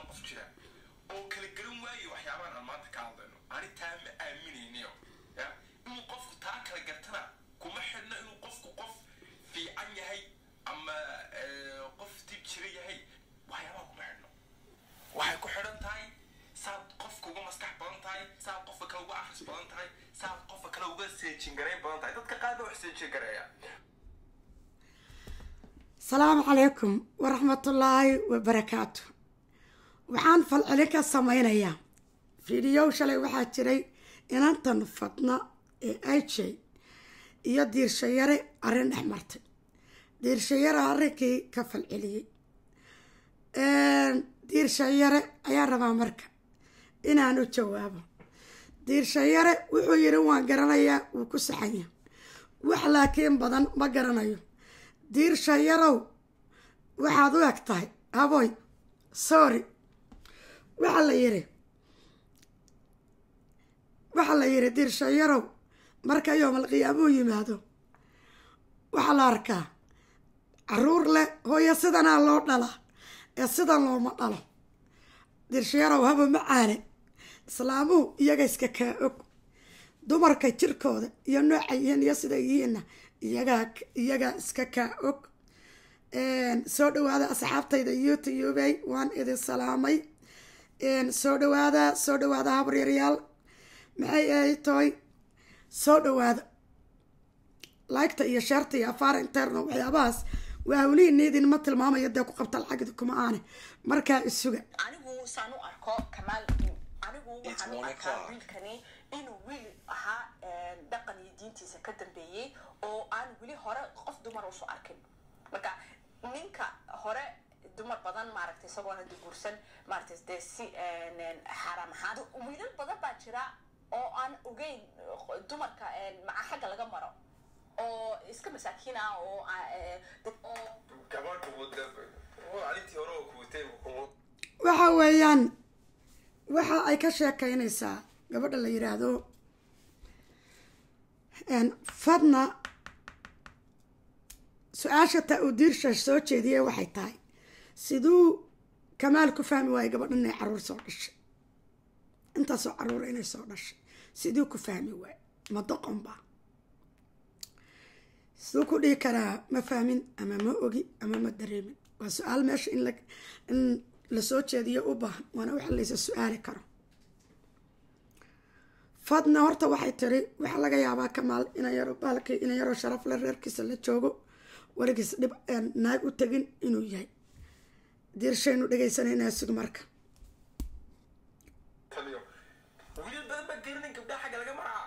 badan qof jira oo kala garan waaye waxyaabahan aan maanta ka hadlayno ani taa ma aaminayniyo ya inuu qofku taa kala gartana kuma xidhno inuu qofku qof fiican yahay ama qof dib jira yahay waxyaabaha kuma xidhno waxay ku xidhan tahay saad qofka uga maskax badan tahay saad qofka kale uga akhris badan tahay saad qofka kale uga seejin garayn badan tahay dadka qaar ba wax seejin gareeya asalaamu calaykum waraxmatullaahi wabarakaatu waxaan falcelin ka sameynayaa fiidiyow shalay waxaa jiray inantan fadna ee ij iyo diirshayare arrin dhex martay diirshayare arrinkii ka falceliyey diirshayare ayaa rabaa marka inaan u jawaabo diirshayare wuxuu yidhi waan garanayaa wuu ku saxanya wax laakiin badan ma garanayo diirshayarow waxaad u eg tahay haboy sorry waxaa la yidhi waxaa la yidhi diirshayarow marka yoomal qiyaamuhu yimaado waxaa la arkaa caruur leh hooyo sidanaa loo dhalaa ee sidan looma dhalo diirshayarow haba macaane islaamuhu iyaga iska kaa og dumarka jirkooda iyo nooca yihiin iyo sida yihiinna iyagaa iyagaa iska kaa og soo dhawaada asxaabtayda youtubey waan idin salaamay soo dhawaada soo dhawaada habaryaryaal maxay ahay toy soo dhawaada laygta iyo sheerta iyo afaar interno waxyaabahaas waa hawlihiina idinma tilmaamayo dee ku qabta lacagdi kuma aane markaa isuga anigu saan u arko kamaal anigu waxaan u arkaa wiilkani inuu wiil ahaa dhaqan iyo diintiisa ka dambeeyey oo aan weli hore qof dumar usu arkin marka ninka hore dumar badan maaragtay isagoona guursan maaragtay dee si xaaraam ahaan wiilal badan baa jira oo aan ogeyn dumarka maca xagga laga maro oo iska masaakiin ah oo waxa weeyaan waxa ay ka sheekeynaysaa gabadha la yiraahdo fadna su-aasha taa uu diirsha soo jeediyey waxay tahay siduu kamaal ku fahmi waayo gabadha inay caruur soo dhashay intaasoo caruura inay soo dhashay siduu ku fahmi waayo ma doqonba siduu ku dhihi karaa ma fahmin ama ma ogi ama ma dareemin waa su-aal meesha in in lasoo jeediyo u baahan waana waxa laysa su-aali karo fadna horta waxay tiri waxaa laga yaabaa kamaal ina yaro baalkii ina yaroo sharaf le reerkiisa la joogo warigiis dhib naag u tegin inuu yahay diirshaynu dhegaysanayna sug marka wiilal badan baa garanayn gabdhaha xagga laga maraa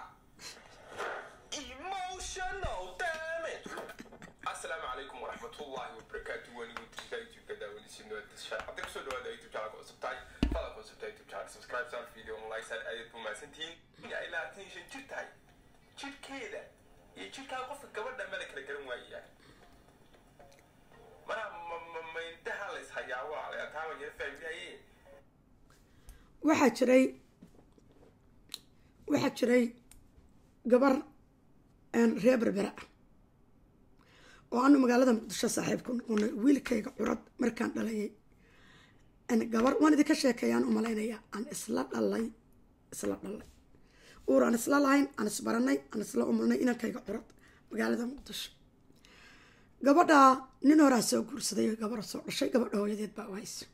emotional damage asalaamu calaykum waraxmatullaahi wabarakaatu waanigu dirtaa youtube-ka daawanaysiin waadishaa hadday kusoo dhawaada youtube channelka cusub tahay fadal ku cusub tahay youtube channel subscribe saan video like saan aad buu mahadsantihiin ay labaatan iyo shan jir tahay jirkeeda iyo jirkaa qofka gabadha mala kala garan waayayaa mana mayndaha la ishayaa waa la taaba yara fahmiyaye waxaa jiray waxaa jiray gabar reer berbera ah oo aanu magaalada muqdisho saaxiib ku noqonay wiilkayga curad markaan dhalayay gabar waan idinka sheekeeyaan u malaynayaa aan isla dhalay isla dhalay uur aan isla lahayn aan isbaranay aan isla umulnay inankayga curad magaalada muqdisho gabadhaa nin horaa soo guursaday oo gabar soo dhashay gabadha hooyadeed baa u hayso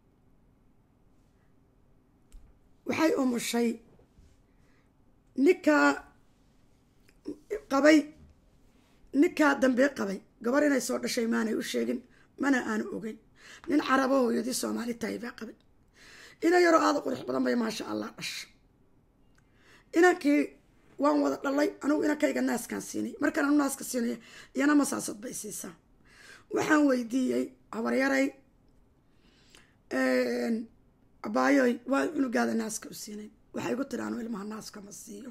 waxay umushay ninkaa qabay ninkaa dambee qabay gabar inay soo dhashay maanay u sheegin mana aanu ogeyn nin carabo hooyadii soomaali tahay baa qabay ina yaroo aada qurux badan bay maasha allah dhasha inankii waan wada dhalay anugu inankayga naaskaan siinay markaan anu naaska siinaya iyana masaasad bay siisaa waxaan weydiiyey habaryaray abaayoy waa cunugaada naaska u siinay waxay igu tiri anu ilmaha naaska ma siiyo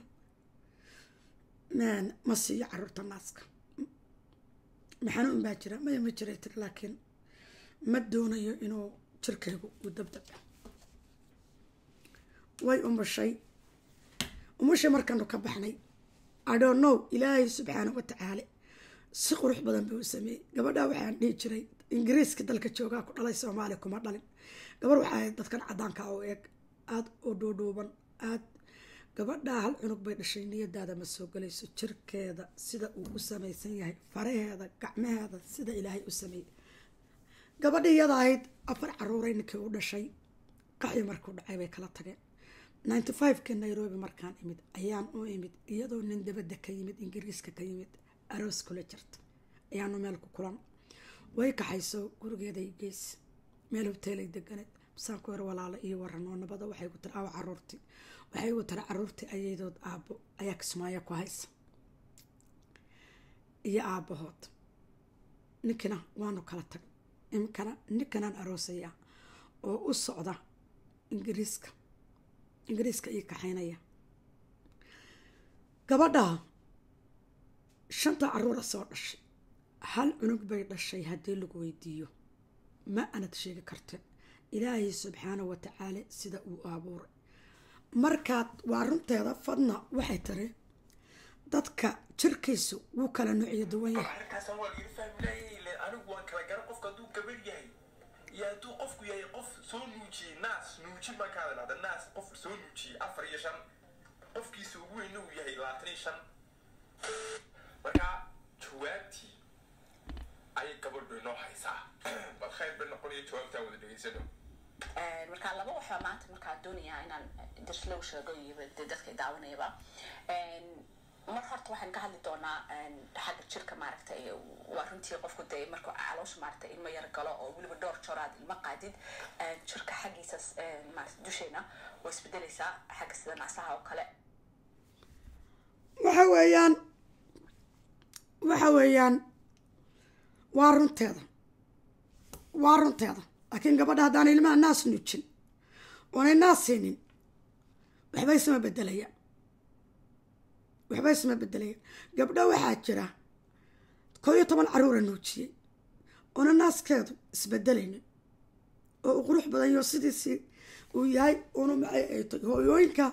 ma siiyo caruurta naaska maxanuun baa jira maya ma jiray tiri laakiin ma doonayo inuu jirkaygu uu dabdaba way umushay umushay markaanu ka baxnay adhonow ilaahay subxaana wa tacaala si qurux badan buu u sameeyey gabadhaa waxaan dhihi jiray ingiriiska dalka joogaa ku dhalay soomaaliya kuma dhalin gabar waxay ahayd dadkan cadaanka oo eeg aada u dhuudhuuban aada gabadhaa hal cunug bay dhashay niyadaada ma soo galayso jirkeeda sida uu u samaysan yahay faraheeda gacmaheeda sida ilaahay u sameeyey gabadhi iyada ahayd afar caruuray ninkii u dhashay qaxyi markuu dhacay bay kala tageen ninety five-ka nairobi markaan imid ayaan u imid iyadoo nin dabadda ka yimid ingiriiska ka yimid aroos kula jirta ayaanu meel ku kulan way kaxayso gurigeeday geys meel hoteelay deganeed masaan ku yar walaalo iyo waran oo nabada waxay ku tiri awa caruurtii waxay gu tiri caruurtii ayadood aabbo ayaa kismaayo ku haysa iyo aabbahood ninkina waanu kala tag imkana ninkanaan aroosaya oo u socda ingiriiska ingiriiska ii kaxaynaya gabadha shanta caruura soo dhashay hal cunug bay dhashay haddii lagu weydiiyo ma anad sheegi karteen ilaahay subxaana wa tacaala sida uu abuuray markaad waa runteeda fadna waxay tiri dadka jirkiisu wuu kala nuuciyo duwan yahay arrinkaasaan waa laga fahmi laayay ile anigu waan kala garan qofka hadduu gabar yahay iyo hadduu qofku yahay qof soo nuujiyey naas nuujin baan ka hadalnada naas qof soo nuujiyey afar iyo shan qofkiisa ugu weyna uu yahay labaatan iyo shan marka jawaabtii ayay gabadhu inoo haysaa bal khayr bay noqonayo jawaabtaa wada dhegeysano marka laba waxaa maanta markaa doonayaa inaan darslow sheego iyo dee dadka daawanayaba mar horta waxaan ka hadli doonaa xagga jirka maaragtay waa runtii qofku dee markuu caloosha maaragtay ilmo yar galo oo weliba dhowr joor aad ilmo qaadid jirka xaggiisa maarata dusheena way isbedelaysaa xagga sida naasaha oo kale waxa weeyaan waxa weeyaan waa runteeda waa runteeda laakiin gabadha haddaan ilmaha naas nuujin oonay naas siinin waxba isma bedelaya waxba isma bedelaya gabdho waxaa jira koo iyo toban caruura nuujiyey oona naaskeedu isbedelaynin oo u qurux badan yo sidiisii uu yahay una macay ay tay hooyooyinka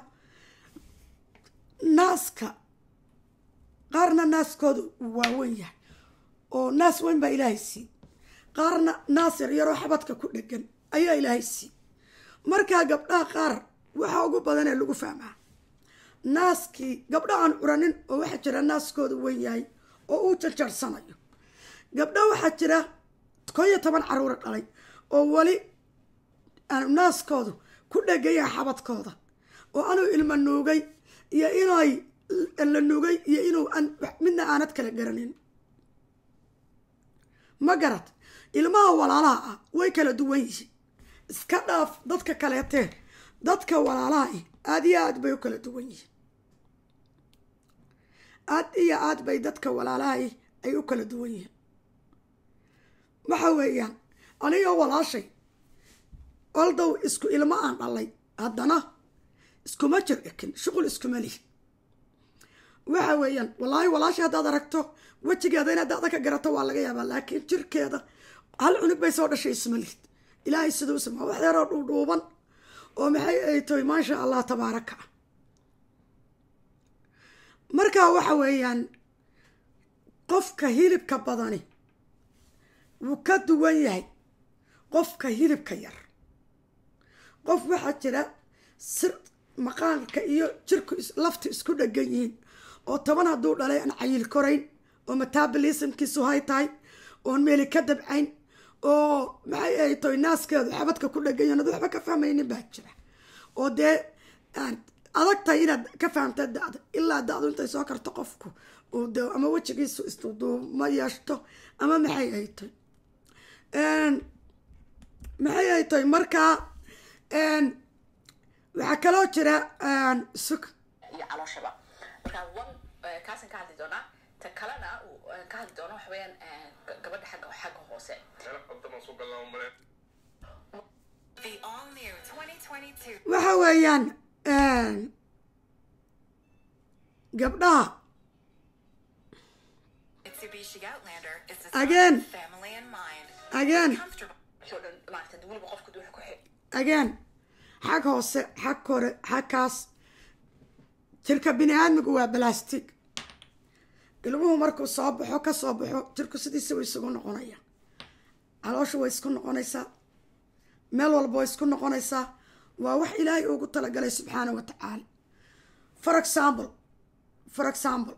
naaska qaarna naaskoodu uu waaweyn yahay oo naas weyn baa ilaahay sii qaarna naas yar yaroo xabadka ku dhegan ayaa ilaahay sii markaa gabdhaha qaar waxaa ugu badanee lagu fahmaa naaskii gabdho aan curanin oo waxaa jira naaskoodu weyn yahay oo uu jarjarsanayo gabdho waxaa jira koo iyo toban caruura dhalay oo weli naaskoodu ku dhegaya xabadkooda oo anuu ilma nuugay iyo inay la nuugay iyo inuu midna aanad kala garanin ma garad ilmaha walaalaha ah way kala duwan yihiin iska dhaaf dadka kaleetee dadka walaalaha ah aada iyo aad bay u kala duwan yihiin aad iyo aad bay dadka walaalaha ah ay u kala duwan yihiin waxa weeyaan aniga walaashay oldow isku ilmo aan dhalay haddana iskuma jir ekin shuqul iskuma lihi waxa weeyaan wallaahi walaashay haddaad aragto wejigeeda inaad dacda ka garato waa laga yaabaa laakiin jirkeeda hal cunug bay soo dhashay isma lihid ilaahay siduu samaa wax yaroo dhuudhuuban oo maxay ay tahay maasha allah tabaaraka ah markaa waxa weeyaan qofka hilibka badani wuu ka duwan yahay qofka hilibka yar qof waxaa jira sir maqaanka iyo jirku lafta isku dhegan yihiin oo toban hadduu dhalay aan cayil korayn oo metabolismkiisu hay tahay oon meeli ka dabcayn oo maxay ay tahay naaskeedu xabadka ku dhegan yahin ad waxba ka fahmaynin baa jira oo dee adag tahay inaad ka fahamta da-da ilaa da-du intay soo karto qofku uu de ama wejigiisu isduduuma yeeshto ama maxay ay tahay maxay ay tahay markaa waxaa kaloo jira suk iyo calooshaba marka one kaasaan ka hadli doonaa ta kalena ka hadli doono waxa weeyaan gabadha xagga xagga hoose meel qabdamaan soo galnaa umale The all new 2022 waxa weeyaan gabdhaha Mitsubishi Outlander is Again. designed with family in mind. again Comfortable. oo dhan maarata weliba qofku wuxuu ku xi again xag hoose xag kore xagkaas jirka bini aadmigu waa balastig ilmuhu markuu soo baxo ka soo baxo jirku sidiisa way isugu noqonaya caloosha way isku noqonaysaa meel walba way isku noqonaysaa waa wax ilaahay ugu talagalay subxaana wa tacaala for example for example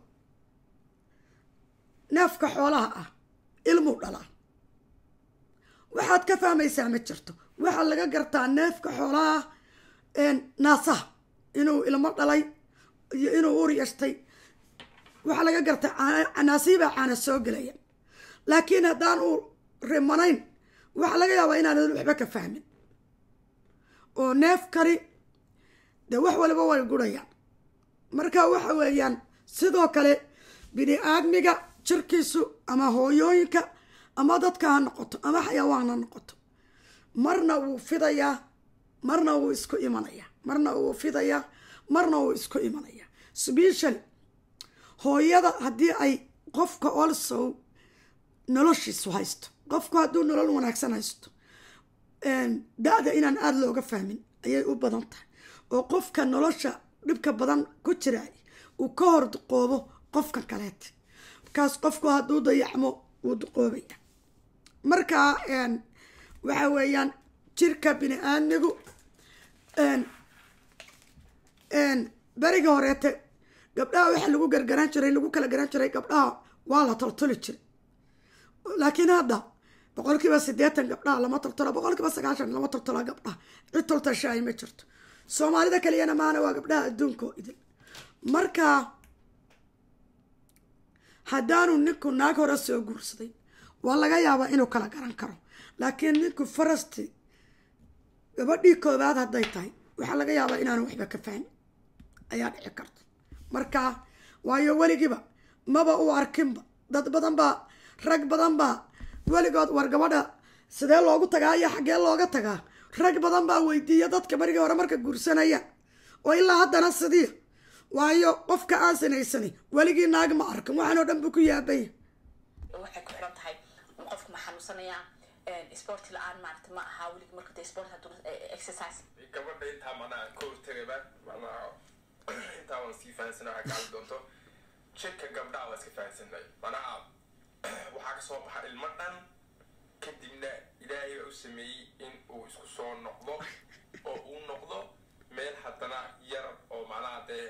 neefka xoolaha ah ilmuu dhalaa waxaad ka fahmaysaa ma jirto waxaa laga gartaa neefka xoolaha naasaha inuu ilmo dhalay iyo inuu ur yeeshtay waxaa laga gartaa naasihibaa caana soo gelaya laakiin haddaan uu rimanayn waxaa laga yaabaa inaanan waxba ka fahmin oo neefkani dee wax waliba way gurayaan marka waxa weeyaan sidoo kale bini aadmiga jirkiisu ama hooyooyinka ama dadka ha noqoto ama xayawaan ha noqoto marna wuu fidayaa marna wuu isku imanayaa marna wuu fidayaa marna wuu isku imanayaa special hooyada haddii ay qofka also noloshiisu haysto qofku hadduu nolol wanaagsan haysto da-da inaan aada looga fahmin ayay u badan tahay oo qofka nolosha dhibka badan ku jiraay uu ka hor duqoobo qofka kaleeta markaas qofku hadduu dayacmo wuu duqoobaya marka waxa weeyaan jirka bini aadmigu beriga horeete gabdhaha waxa lagu gargaran jiray lagu kala garan jiray gabdhaha waa la toltoli jiray laakiin hadda boqol kiiba siddeetan gabdhaha lama toltola boqol kiiba sagaashan lama toltola gabdhaha cid toltashaay ma jirto soomaalida kaliyana maana waa gabdhaha adduunka oo idil marka haddaanu ninku naag hore soo guursaday waa laga yaabaa inuu kala garan karo laakiin ninku farasti gabadhii koobaad hadday tahay waxaa laga yaabaa inaanu waxba ka fahmin ayaa dhici karta marka waayo weligiiba maba u arkinba dad badan baa rag badan baa weligood war gabadha sidee loogu tagaa iyo xaggee looga tagaa rag badan baa weydiiya dadka barigii hore marka guursanaya oo ilaa haddana sidii waayo qofka aan sinaysani weligii naag ma arkin waxaanoo dhan buu ku yaabanya waxay ku xiran tahay qofku ma xanuunsanaya sport la-aan maarata ma aha weligi marka dee sport hadduu exercise gabadha intaa manaa ka hortagaba manaa intaa waan sii fahansana waxaa gaali doonto jirka gabdhaha waa iska fahansanay manaa waxaa kasoo baxa ilmo dhan kadibna ilaahay baa u sameeyey in uu isku soo noqdo oo uu noqdo meel haddana yar oo macnaha dee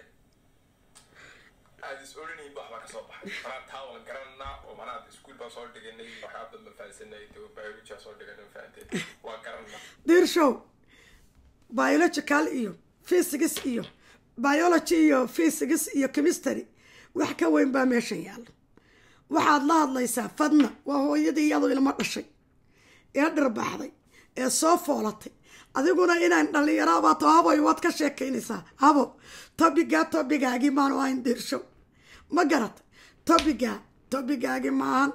aad is oranayn ba waxbaa kasoo baxay manaa taa waan garananaa oo manaa iskuul baan soo dhiganay waxyaa badan baan fahansanay biology soo dhiganay fahanteed waa garananaa diirshow biological iyo physics iyo biology iyo physics iyo chemistry wax ka weyn baa meeshan yaalla waxaad la hadlaysaa fadna waa hooyadii iyadu ilmo dhashay ee dhirbaxday ee soo foolatay adiguna inaan dhallinyarabaato haboy waad ka sheekaynaysaa habo tobigaa tobigaagii maanu ahayn diirshow ma garata tobigaa tobigaagii maahan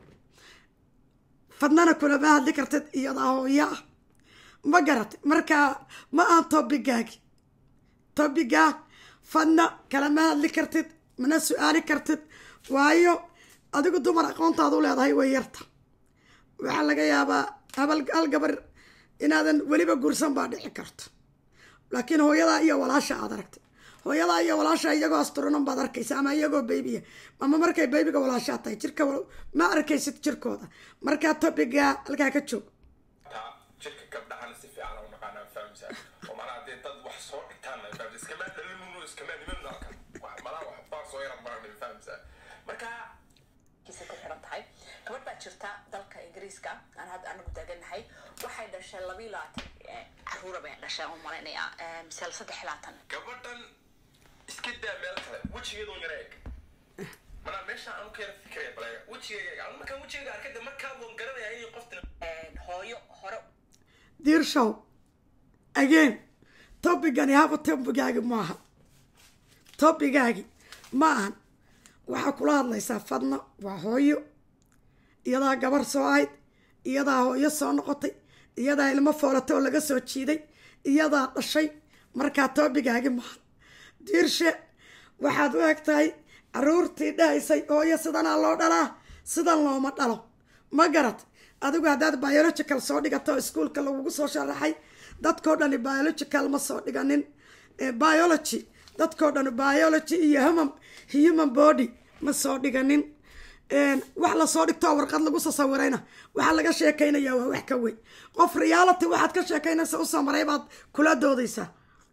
fadnana kulama hadli kartid iyadaa hooyo ah ma garatay markaa ma aan tobigaagi tobigaa fadna kalama hadli kartid mana su-aali kartid waayo adigu dumar aqoontaadu leedahay way yarta waxaa laga yaabaa habal hal gabar inaadan weliba guursan baa dhici karto laakiin hooyadaa iyo walaasha aad aragtay hooyadaa iyo walaasha iyagoo astronom baad arkaysa ama iyagoo baybiya ama markay baybiga walaashaa tahay jirka ma arkaysid jirkooda markaa tobigaa halkaa ka joog taa jirka gabdhahana si fiican u naqaanaa fahamsaa oo manaa dee dad wax soo dhigtaan fahamsa iskama dhalimunu iskama niman alkan wax malaa wax baa soo yaran baran fahamsaa marka kiisa ku xiran tahay gabadh baa jirta dalka ingiriiska aan hadda anagu taaganahay waxay dhashay labiyo labaatan caruura bay dhashay u malaynayaa misal saddex iyo labaatan gabadhan iska daa meel kale wejigeedoo yara eg manaa meesha aan ka yara fikiraya baleega wejigayga aan markaan wejigayga arkada markaa waan garanaya inay qoftan hooyo hore diirshow again tobigani haba tobigaagi maaha tobigaagi ma ahan waxaa kula hadlaysaa fadna waa hooyo iyadaa gabar soo ahayd iyadaa hooyo soo noqotay iyadaa ilmo foolatay oo laga soo jiiday iyadaa dhashay markaa toobigaagi maahan diirshe waxaad u eg tahay caruurtii dhahaysay hooyo sidanaa loo dhalaa sidan looma dhalo ma garat adigu haddaad biological soo dhigato iskuolka lagugu soo sharaxay dadkao dhani biological ma soo dhiganin biology dadkao dhani biology iyo human human body ma soo dhiganin wax lasoo dhigto warqad lagu sasawirayna waxaa laga sheekaynayaa waa wax ka weyn qof reality waxaad ka sheekaynaysa u samaray baad kula doodaysaa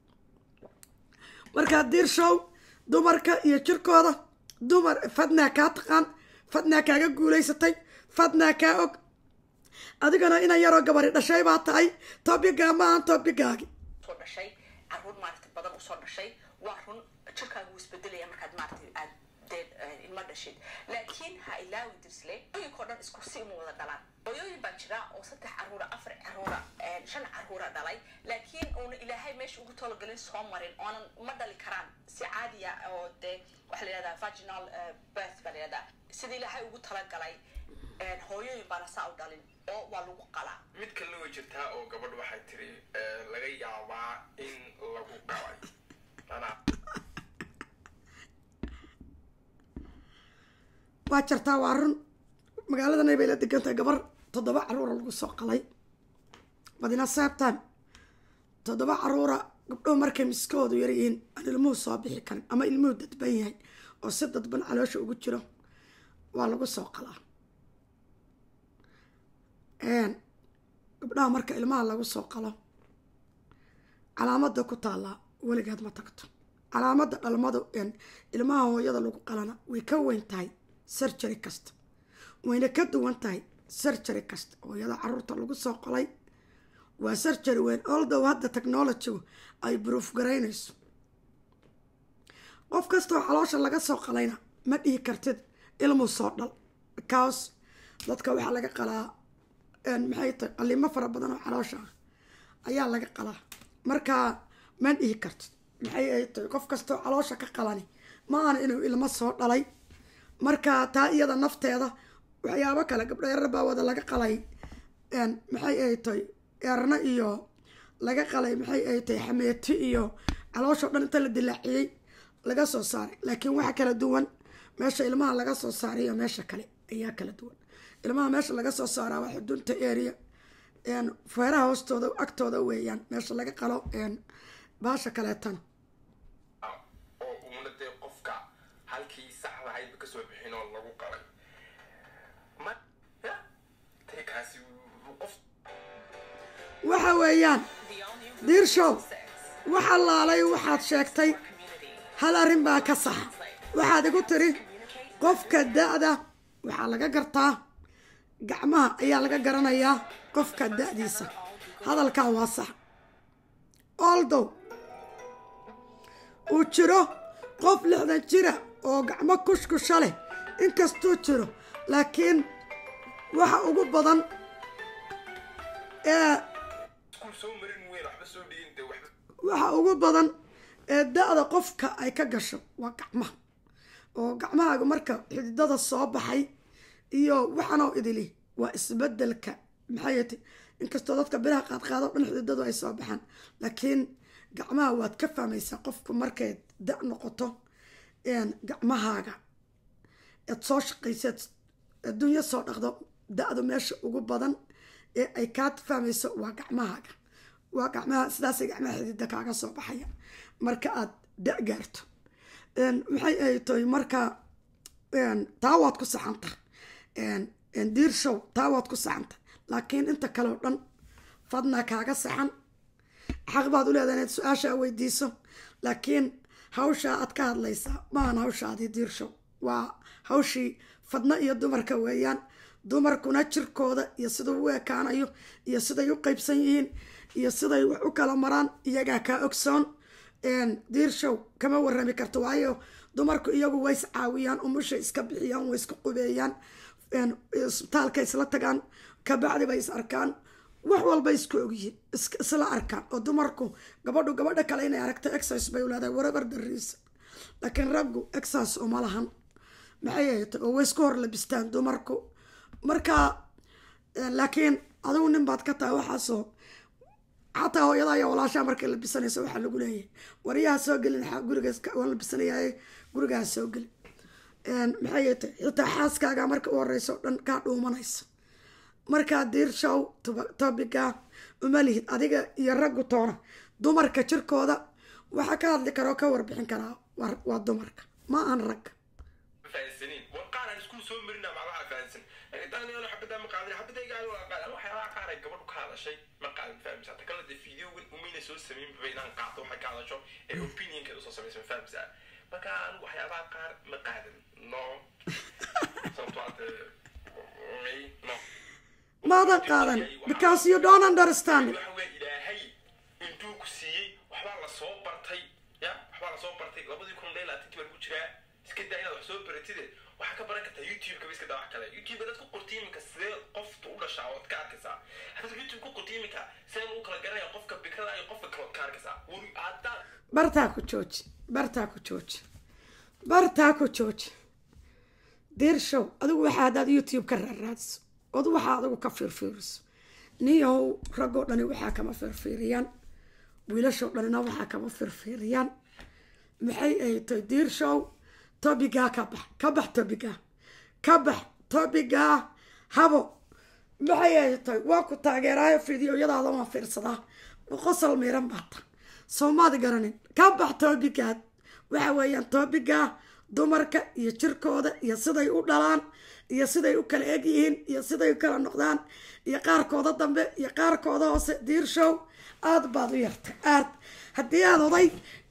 markaa diir show dumarka iyo jirkooda dumar fadnaa kaa taqaan fadnaa kaaga guulaysatay fadnaa kaa og adigana ina yaroo gabari dhashay baa tahay tobigaa ma ahan tobigaagi soo dhashay caruur maaragta badan usoo dhashay waa run jirkaaga wuu isbedelaya markaad maaragtay aad dee ilma dhashid laakiin ha ilaawi dirsle hooyinkao dhan isku si uma wada dhalaan hooyooyin baa jira oo saddex caruura afar caruura shan caruura dhalay laakiin uuna ilaahay meesha ugu talogelin soo marin oonan ma dhali karaan si caadiya oo dee waxaa la yihahdaa vaginal birth baa la yihahdaa sida ilaahay ugu talagalay hooyooyin baana saa u dhalin oo waa lagu qalaa mid kalena way jirtaa oo gabadh waxay tiri laga yaabaa in lagu qalay anaa waa jartaa waa run magaaladanay bay la degantahay gabar toddoba caruura lagu soo qalay badina sabtime toddoba caruura gabdhow markay miskoodu yaryihiin aan ilmuhu soo bixi karin ama ilmuhu dadban yahay oo si dadban caloosha ugu jiro waa lagu soo qalaa gabdhaha marka ilmaha lagu soo qalo calaamada ku taallaa weligeed ma tagto calaamada dhalmadu ilmaha hooyada lagu qalana way ka weyn tahay surgery kasta wayna ka duwan tahay surgery kasta hooyada caruurta lagu soo qolay waa surgery weyn oldow hadda technologygu ay bruuf garaynayso qof kastoo caloosha laga soo qalayna ma dhihi kartid ilmu soo dhal because dadka waxaa laga qalaa maxay tahay qalimo fara badan oo caloosha ah ayaa laga qalaa markaa ma dhihi kartid maxay ay tahay qof kastoo caloosha ka qalani ma ahan inuu ilmo soo dhalay marka taa iyada nafteeda waxyaabo kale gabdho yarar baa wada laga qalay maxay ay tahay eerna iyo laga qalay maxay ay tahay xameeti iyo calooshao dhan inta la dilaaciyey laga soo saaray laakiin waxa kala duwan meesha ilmaha laga soo saaray iyo meesha kale ayaa kala duwan ilmaha meesha laga soo saaraa waa xudunta area feeraha hoostooda agtooda weeyaan meesha laga qalo baasha kaleetana oo uuna dee qofka halkii saxda ahaydba kasoo bixin oo lagu qalay ma ya dee kaasi qof waxa weeyaan diirshow waxa laalay waxaad sheegtay hal arrin baa ka saxa waxaad igu tiri qofka da-da waxaa laga gartaa gacmaha ayaa laga garanayaa qofka da-diisa hadalkaa waa sax oldow uu jiro qof lixdan jira oo gacmo kushkusha leh inkastuu jiro laakiin waxa ugu badan ee iskuul soo marin weyn waxba soo dhigin dee waxba waxa ugu badan ee da-da qofka ay ka gasho waa gacmaha oo gacmahaaga marka xididada soo baxay iyo waxanoo idili waa isbedelka maxay ti inkastoo dadka biraha qaadqaado dhan xididadu ay soo baxaan laakiin gacmaha waad ka fahmaysaa qofku markay da noqoto gacmahaaga eed soo shaqayseed adduunyo soo dhaqdo da-du meesha ugu badan ee ay kaa fahmayso waa gacmahaaga waa gacmaha sidaasay gacmaha xidida kaaga soo baxaya marka aad da gaarto maxay ay tahay marka taa waad ku saxanta diir show taa waad ku saxanta laakiin inta kale oo dhan fadnaa kaaga saxan xaq baad u leedahay inaad su-aashaa weydiiso laakiin hawshaa aad ka hadlaysaa maahan hawshaadii diir show waa hawshii fadno iyo dumarka weeyaan dumarkuna jirkooda iyo siduu u ekaanayo iyo siday u qeybsan yihiin iyo siday wax u kala maraan iyagaa kaa ogsoon diir show kama warami karto waayo dumarku iyagu way is caawiyaan umusha iska bixiyaan way isku qubeeyaan isbitaalka isla tagaan kabacdi bay is arkaan wax walba isku ogyihiin isla arkaan oo dumarku gabadhu gabadha kale inay aragto exercise bay uleedahay warabar dariisa laakiin raggu exercise uma lahan maxay ahayta oo way isku hor labistaan dumarku marka laakiin adigu nin baad ka tahay waxaasoo xataa hooyada iyo walaashaa markay labisanayso waxaa lagu leeyahay waryaha soo gelin gurigaas waan labisanayaay gurigaha soo gelin maxay tahay xitaa xaaskaaga marka u horeyso o dhan kaa dhuumanaysa markaa diir show tobiga uma lihid adiga iyo raggu toona dumarka jirkooda waxaa ka hadli kara oo ka warbixin karaa waa dumarka ma aan ragga fahansaniin war qaar aan iskuul soo marina macnaha fahansan daniel xabada ma qaadin xabadaygaani waa qaadan waxyaabaha qaar ay gabadhu ka hadashay ma qaadin fahamsa ta kale dee videogan umayna soo samaynba inaan qaato waxay ka hadasho ee opinionkeeda usoo samaysa ma fahamsa marka anigu waxyaabaha qaar ma qaadan no sababtoo ah dee no maadan qaadan because you don't understand it waxa weeye ilaahay intuu ku siiyey waxbaa la soo bartay ya waxbaa la soo bartay labadii kun ilaa labaatankii baan ku jiraa iska daa inaad wax soo baratide waxaa ka baran kartaa youtube-ka ba iska daa wax kale youtube-ka dad ku qorti iminka sidee qofta u dhashaa ood ka arkaysaa haddaad youtube ku qorti iminka sidee lagu kala garanaya qofka bikrada iyo qofka kale ood ka arkaysaa weli haddaan bartaa ku jooji bartaa ku jooji bartaa ku jooji diirshow adigu waxaa haddaad youtube ka raaraadiso od waxaa adigu ka fiirfiiriso niyahow raggoo dhani waxaa kama fiirfiiriyaan wiilashoo dhanina waxaa kama fiirfiiriyaan maxay ay tahay diirshow tobigaa ka bax ka bax tobigaa ka bax tobigaa habo maxay ay tahay waa ku taageeraayo fideoyadaada waan fiirsadaa qosol miiran baata soomaad garanin ka bax toobigaad waxa weeyaan toobigaa dumarka iyo jirkooda iyo siday u dhalaan iyo siday u kala eg yihiin iyo siday u kala noqdaan iyo qaarkooda dambe iyo qaarkooda hoose diirshow aada baad u yartay aad haddii aad oday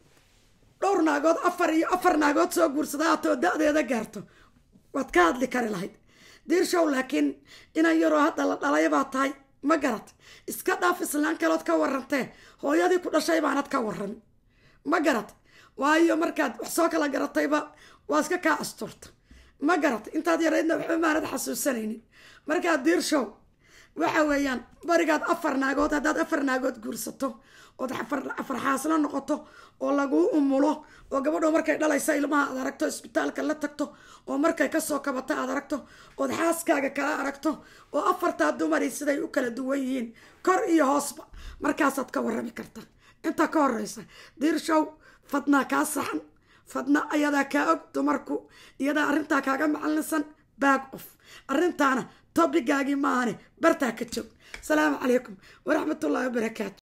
dhowr naagood afar iyo afar naagood soo guursada atoo da-deeda gaarto waad ka hadli kari lahayd diirshow laakiin inan yaroo hadda la dhalay baa tahay ma garat iska dhaaf islaan kalood ka warantee hooyadii ku dhashay baanad ka waran ma garat waayo markaad wax soo kala garatayba waa iska kaa asturta ma garat intaad yaraydna waxba maanad xasuusanaynin markaad diirshow waxa weeyaan barigaad afar naagood haddaad afar naagood guursato ood afar xaaslo noqoto oo laguu umulo oo gabadho markay dhalaysa ilmaha aad aragto isbitaalka la tagto oo markay kasoo kabata aad aragto ood xaaskaaga kala aragto oo afartaa dumari siday u kala duwan yihiin kor iyo hoosba markaasaad ka warami kartaa intaa ka horeysa diirshow fadnaa kaa saxan fadna ayadaa kaa og dumarku iyadaa arrintaa kaaga macalinsan baag of arrintaana tobigaagii maahane bartaa ka joog asalaamu calaykum waraxmatullaahi wabarakaatu